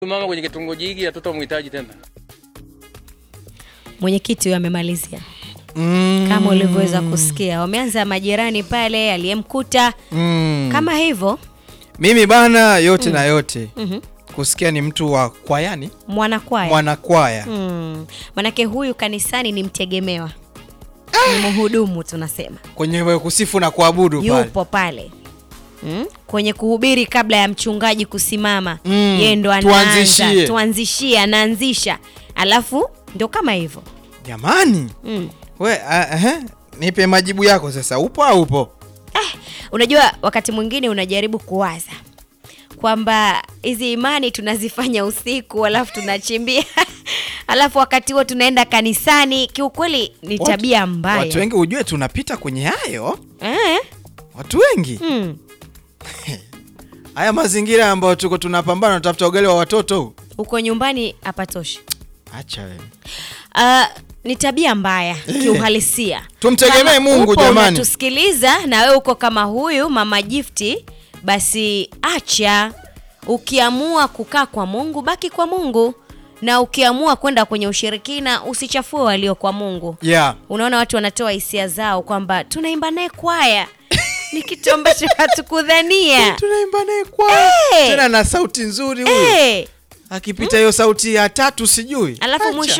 Mama kwenye kitongoji hiki hatutamhitaji tena. Mwenyekiti huyo amemalizia Mm. kama ulivyoweza kusikia, wameanza majirani pale, aliyemkuta Mm. kama hivyo. Mimi bana, yote na yote Mhm. kusikia ni mtu wa kwayani, Mwanakwaya mwanakwaya mm. Manake huyu kanisani ni mtegemewa, ni mhudumu tunasema, kwenye kusifu na kuabudu pale. yupo pale mm. kwenye kuhubiri kabla ya mchungaji kusimama Mm. yeye ndo anaanza Tuanzishie. tuanzishie, anaanzisha, alafu ndo kama hivyo Jamani, mm. we uh, uh, nipe majibu yako sasa, upo au upo? Unajua, wakati mwingine unajaribu kuwaza kwamba hizi imani tunazifanya usiku, alafu tunachimbia alafu wakati huo tunaenda kanisani. Kiukweli ni Watu- tabia mbaya Watu wengi ujue tunapita kwenye hayo, eh? watu wengi mm. haya mazingira ambayo tuko tunapambana, tunatafuta ugali wa watoto. Uko nyumbani hapatoshi. Acha wewe. Uh, ni tabia mbaya kiuhalisia. Tumtegemee Kama Mungu upo jamani. Unatusikiliza na wewe uko kama huyu mama Gifti, basi acha. Ukiamua kukaa kwa Mungu, baki kwa Mungu, na ukiamua kwenda kwenye ushirikina, usichafue walio kwa Mungu. Yeah. Unaona watu wanatoa hisia zao kwamba tunaimba naye kwaya, ni kitu ambacho hatukudhania. Tunaimba naye kwaya. Eh. Tena na sauti nzuri huyu. Eh, Akipita hiyo sauti ya tatu sijui. alafu Acha. mwisho